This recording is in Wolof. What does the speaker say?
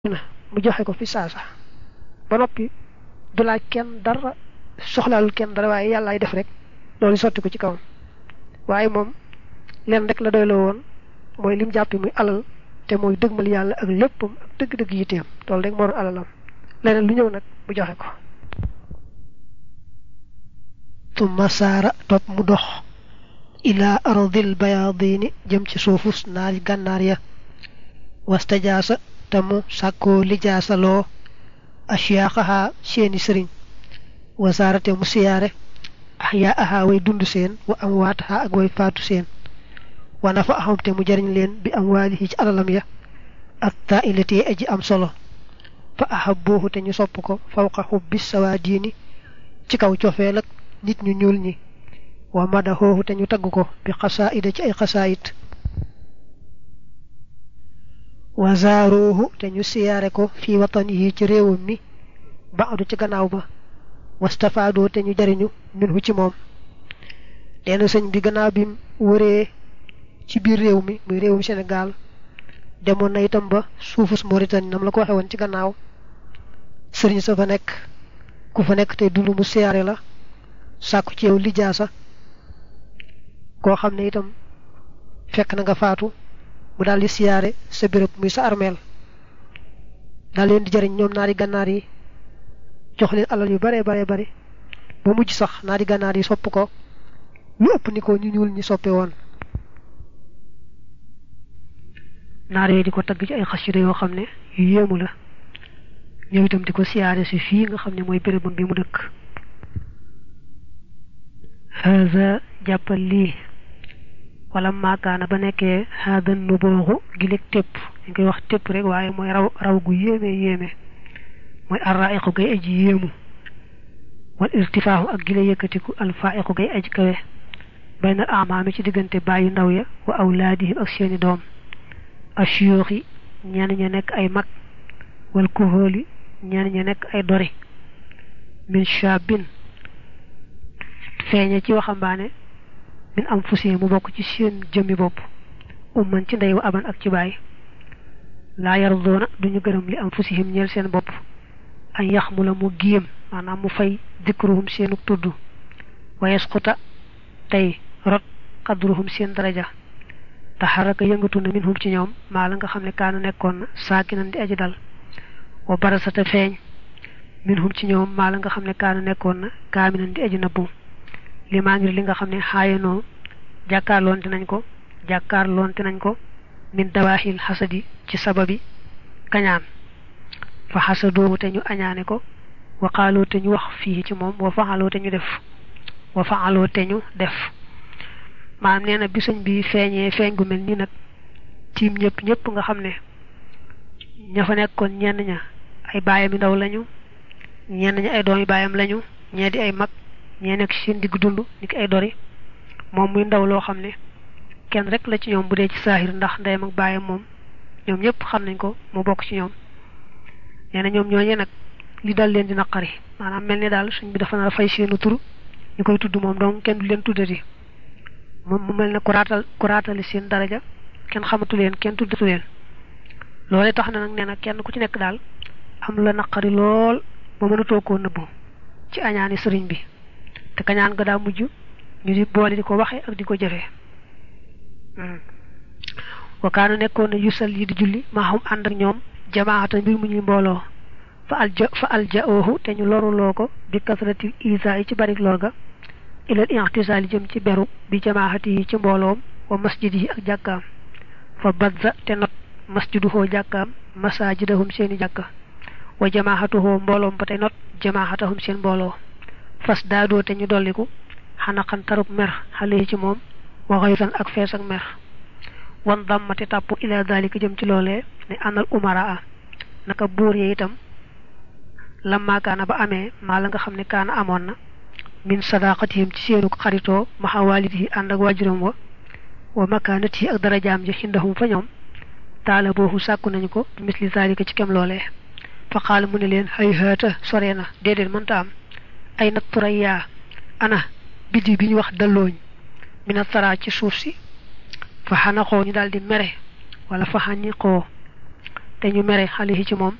na mu joxe ko fi saasa ba noppi du laaj kenn dara soxlaalul kenn dara waaye yàllaay def rek loolu sotti ko ci kawam waaye moom leen rek la doyloo woon mooy lim jàppi muy alal te mooy dëgmal yàlla ak léppam ak dëgg-dëgg yitteem loolu rek moo doon alalam leneen lu ñëw nag mu joxe ko tumma saara topp mu dox ilaa ardil bayaadini jëm ci suufus naari gànnaar ya wastajaasa te mu sàkkoo lijaasaloo asiyaaxaha seeni sëriñ wasaarate mu siyaare axyaa aha way dund seen wa am waataha ak way faatu seen wa nafa axam te mu jariñ leen bi am waalihi ci alalam ya ak taa ilati aji am solo fa ahabbuuhu te ñu sopp ko fawqa xubbi sawaadiini ci kaw cofeel ak nit ñu ñuul ñi wa madaxoohu te ñu tagg ko bi xasaayida ci ay xasaayit wa zaaruuhu te ñu siyaare ko fi watanihi ci réewam mi baadu ci gannaaw ba wastafaadoo te ñu jariñu minhu ci moom neena sëñ bi gannaaw bi wëree ci biir réew mi muy réewum Sénégal demoon na itam ba suufus Mauritanie nam la ko waxe woon ci gannaaw sëriñ sa fa nekk ku fa nekk tey dund mu siyaare la sàkku ci yow lijaasa koo xam ne itam fekk na nga faatu mu daal di siyaare sa béréb muy sa armeel daal leen di jariñ ñoom naari gànnaar yi jox leen alal yu bare bare bare ba mujj sax naari gànnaar yi sopp ko lu ëpp ni ko ñu ñuul ñi soppe woon naar yooyu di ko tagg ci ay xasida yoo xam ne yu yéemu la ñëw itam di ko siyaare si fii nga xam ne mooy bérébam bi mu dëkk haza jàppal lii wala maakaana ba nekkee haadan nu booxu gileeg tépp dañ koy wax tépp rek waaye mooy raw raw gu yéeme yéeme mooy arraiqu gay aji yéemu wal irtifaahu ak gile yëkkatiku alfaiqu gay aji kawe baynal amaami ci diggante bàyyi ndaw ya wa awlaadihim ak seeni doom ashiyoox yi ñenn ña nekk ay mag wal kuhóoli ñenn ña nekk ay dori min shabin feeñe ci waxambaane min am fusi mu bokk ci seen jëmmi bopp umman ci ndey wa aban ak ci baay laa yardoona duñu gërëm li am fusihim ñeel seen bopp an yax mu la mu giim maanaam mu fay dikruhum seenu tudd wa yasquta tey rot qadruhum seen daraja taxaraka yëngatu na minhum ci ñoom maa la nga xam ne kaana nekkoon na saakinan di aji dal wa barasata feeñ minhum ci ñoom maa la nga xam ne kaana nekkoon na kaaminan di aji nabbu li maa ngir li nga xam ne xaayanoo jàkkaarloonte nañ ko jàkkaarloonte nañ ko min dawaaxil xasadi ci sababi kañaan fa xasadoowu te ñu añaane ko wa xaaloo te ñu wax fii ci moom wa faxaloo te ñu def wa faxaloo te ñu def maanaam nee na bi sëñ bi feeñee feeñ gu mel nii nag tiim ñëpp ñëpp nga xam ne ña fa nekkoon ñenn ña ay baayam yu ndaw lañu ñenn ña ay doomi baayam lañu ñee di ay mag ñee nekk seen digg dund ni ki ay dori moom muy ndaw loo xam ne kenn rek la ci ñoom bu dee ci saahir ndax ndeyam ak baayam moom ñoom ñëpp xam nañ ko mu bokk ci ñoom nee na ñoom ñooñee nag li dal leen di naqari maanaam mel ni daal suñ bi dafa nar a fay seenu tur ñu koy tudd moom donc kenn du leen tuddati moom mu mel ne ku raatal ku raatali seen daraja kenn xamatu leen kenn tuddatu leen loolee tax na nag nee na kenn ku ci nekk daal am la naqari lool ba mënatoo koo nëbbu ci añaani sëriñ bi te kañaan nga daa mujj ñu di boole di ko waxe ak di ko jëfee wakaanu nekkoon na yusal yi di julli maa xam ànd ak ñoom jamaata mbir mu ñuy mbooloo fa alja fa alja oohu te ñu loruloo ko bi kasratil isa yi ci barik lor ga ilal intisaali jëm ci beru bi jamaahati yi ci mbooloom wa masjid yi ak jàkkaam fa badza te not masjiduhoo jàkkaam masajidahum seeni jàkka wa jamaahatuhoo mbooloom ba te not jamaahatahum seen mbooloo fas daadoo te ñu dolliku xanaqan tarub mer xale yi ci moom wa xayran ak fees ak mer wan dammati tàpp ila dalika jëm ci loolee ne anal umaraa naka buur yi itam lamma kaana ba amee maa la nga xam ne kaana amoon na min sadaqatihim ci seenu xaritoo maxa waalidihi ànd ak waajuram wa wa makaanatihi ak darajaam ji xindahum fa ñoom taala boobu sàkku nañu ko bi misli zalika ci kem loolee fa xaala mu ne leen hay haata sore na déedéet mënta am ay nat turaya ana biddi bi ñu wax dallooñ mina tara ci suuf si fa xanaxoo ñu daal di mere wala fa xañiqoo te ñu mere xale ci moom